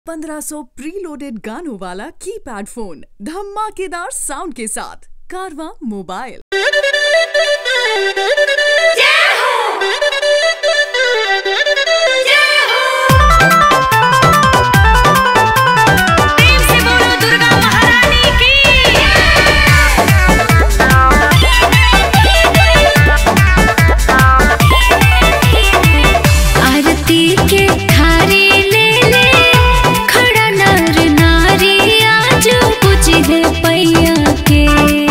1500 preloaded गानों वाला keypad phone धमाकेदार साउंड के साथ कारवा मोबाइल प्रेम से बोलो दुर्गा महारानी की आरती के थारी ले ले खड़ा नर नारी आज बुझे पैया के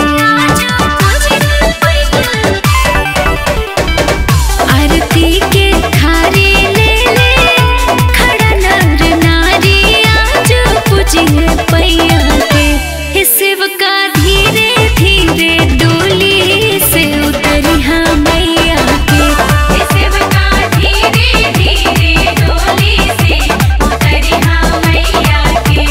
आरती के थारी ले ले खड़ा नर नारी आज बुझे पैया के हे शिवका धीरे धीरे डोली से उतरी हाँ मैया के हे शिवका धीरे धीरे डोली से उतरी हाँ मैया के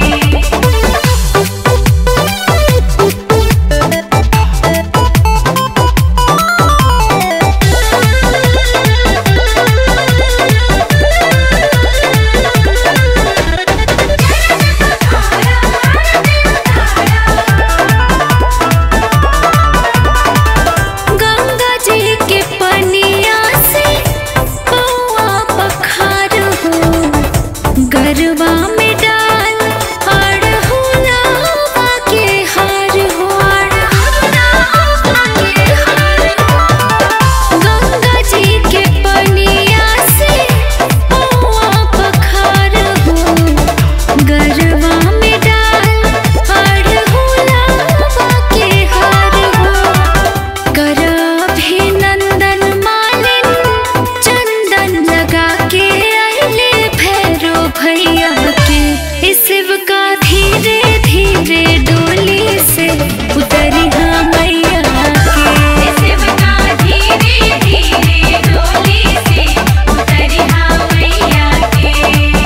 गंगा जी के पनिया से पौआ पखार हो गरबा में डाल अड़हुलावा के हार हो गंगा जी के पनिया से पौआ पखार हो गरबा में डाल अड़हुलावा के हार हो करभिनंदन मालिन चंदन लगा के अले भैरो भैया के इस शिव का धीरे धीरे डोली से उतरी हाँ मैया के शिव का धीरे धीरे डोली से उतरी हाँ मैया के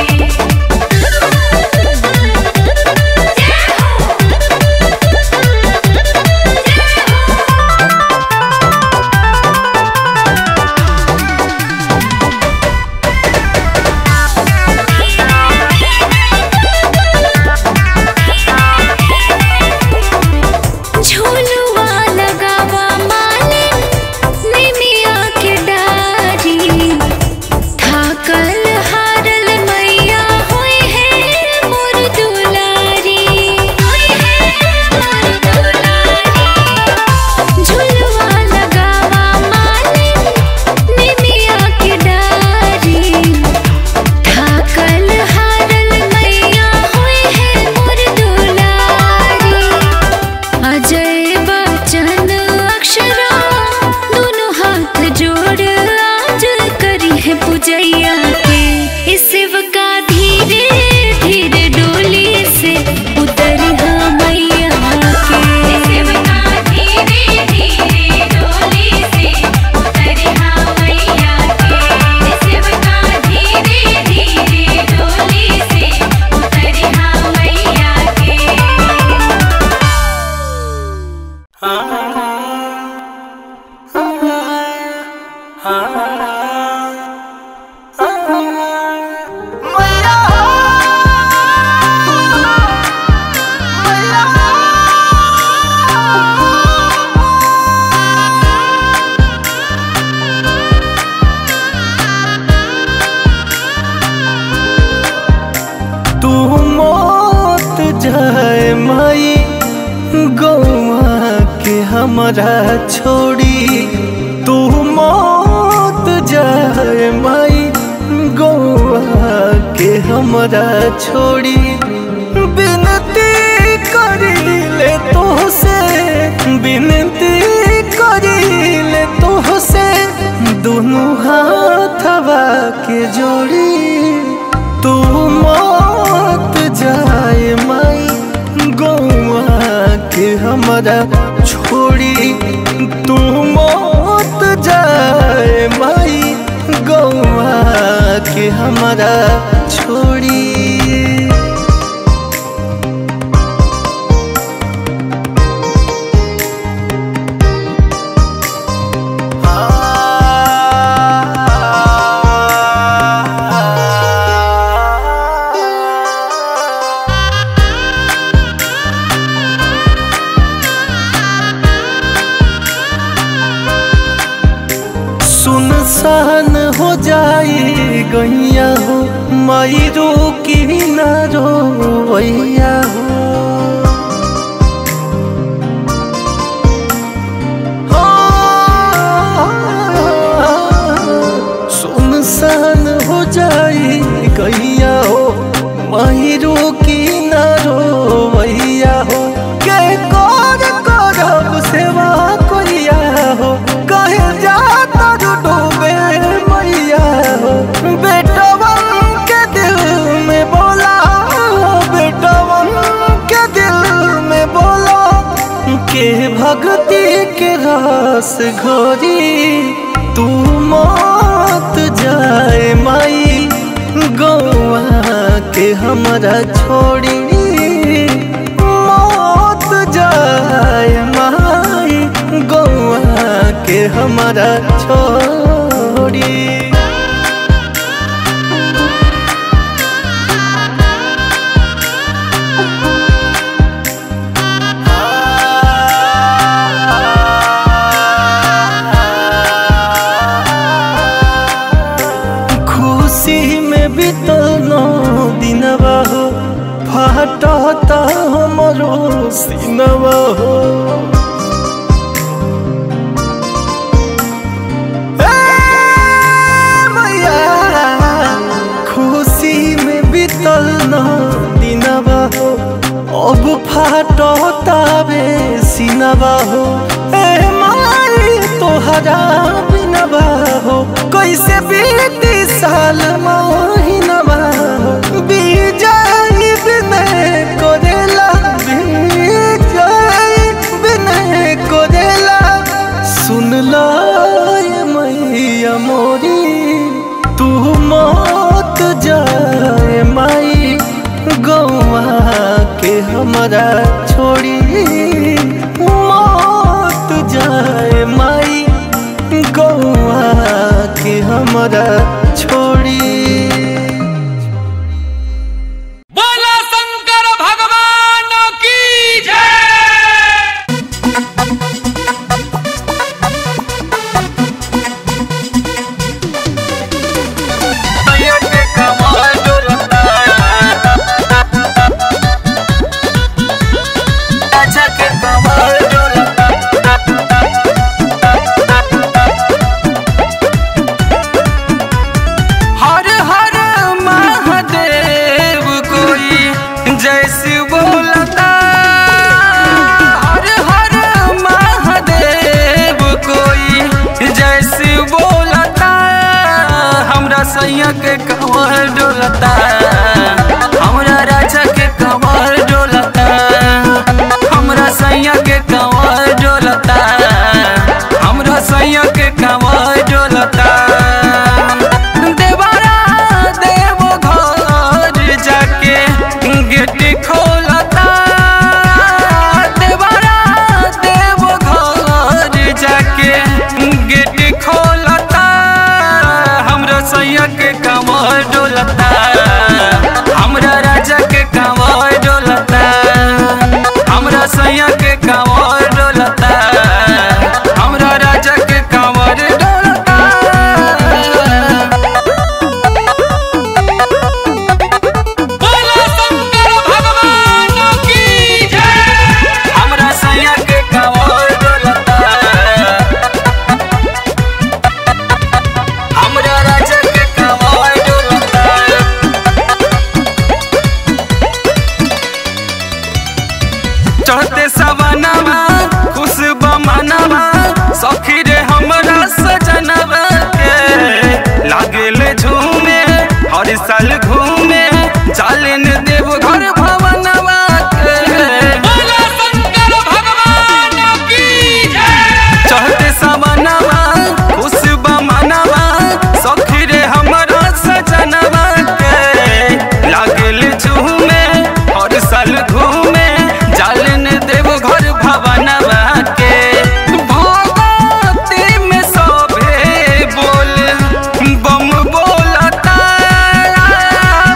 झूलुआ लगावा मालिन निमिया के डारी थाकल हारल मैया होई है मोर दुलारी होई है मोर दुलारी झूलुआ लगावा मालिन निमिया के डारी थाकल हारल मैया होई है मोर दुलारी अजय बच्चन अक्षरा दोनों हाथ जोड़ आज करी है पूजैया के इस शिव का धीरे धीरे डोली से उतरी हाँ मैया के शिव का धीरे धीरे डोली से उतरी हाँ मैया के शिव का धीरे धीरे डोली से उतरी हाँ मैया के तू मौत जाए माई गौआ के हमरा छोड़ी तू मौत जाए माई गौआ के हमरा छोड़ी बिनती करी ले तो से बिनती करी ले तो से दोनों हाथवा के जोड़ी तू मौत जाए माई गौआ के हमरा छोड़ी तू मौत जाए माई गौआ के हमरा छोड़ी आ गैया हो माई रो की ना रोवैया हो सुनसान हो जाई गैया हो माहिरो की ना रोवैया हो के कर करब सेवा कोइया हो कहे जाता डूबे मैया हो बेटवन के दिल में बोला बेटवन के दिल में बोला के भक्ति के रस घोरी तू मत जाए माई गौआ के हमरा छोड़ी मत जाए माई गौआ के हमरा छोड़ी खुशी में बीतल नौ दिनवा हो फाटता हमरो सिनवा हो ए मैया, खुशी में बीतल नौ दिनवा हो अब फाटता बे सिनवा हो ए माई तोहरा बिनवा हो कैसे बीती साल महीनवा हो बीजाई बिनय कोरेला बीजाई बिनय कोरेला सुन ला ये मैया मोरी तू मत जाए माई गौआ के हमरा छोड़ी मत जाए माई गौआ के हमरा छोड़ी बोला शंकर भगवान की जय हर हर महादेव कोई जैसे बोलता हर हर महादेव कोई जैसे बोलता हमरा सैया के कमर डोलता हमरा राजा के कमर डोलता हमरा सैया के कमर डोलता हमरा सैया के कमर डोलता देवरा देव घर जाके गेट खोलता देवरा देव घर जाके गेट खोलता हमरा सैया के कमर डोलता हमरा राजा के कमर डोलता हमरा सैया के कमर डोलता हमरा राजा के कमर डोलता बोला शंकर भगवान की जय हमरा सैया के कमर डोलता हमरा राजा के कमर डोलता चढ़ते सवनवा खुश बमनवा सखी रे हमरा सजनवा के लागेल झूमे हर साल घूमे चालन देव घर भवनवा के बोला शंकर भगवान की जय चढ़ते सवनवा खुश बमनवा सखी रे हमरा सजनवा के लागेल झूमे हर साल घूमे जालन देव घर भवनवा के भगवती में सभे बोल बम बोलता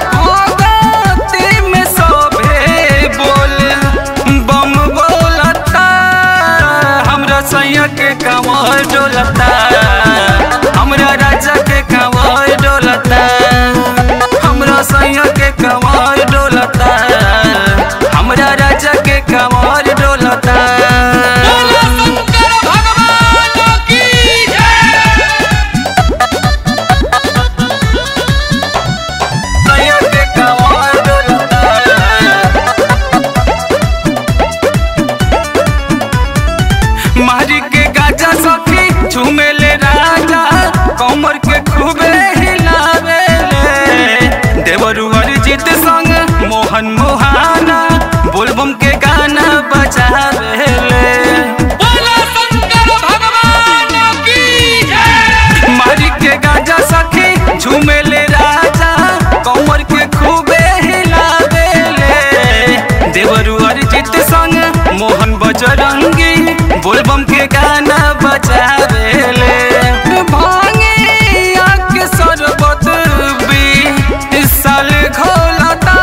मोहन मोहाना बोलबम के गाना बजावेले बोला शंकर भगवान की जय मारी के गाजा सखी झूमेले राजा कमर के खूबे हिलावेले देवरू अरिजीत संग मोहन बजरंगी बोलबम के गाना बजावेले भांगे आग सरबत भी इस साल घोलता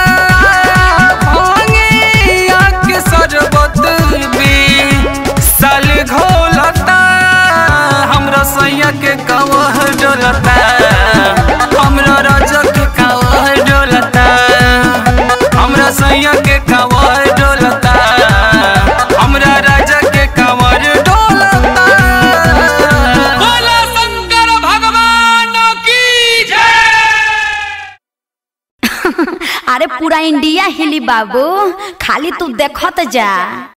भांगे आग सरबत भी साल घोलता हमरा सैया के कवह डोलता हमरा राजा के कवह डोलता हमरा सैया के कवह डोलता हमरा राजा के कवर डोलता बोला शंकर भगवान की जय अरे पूरा इंडिया हिली बाबू खाली तू देखत जा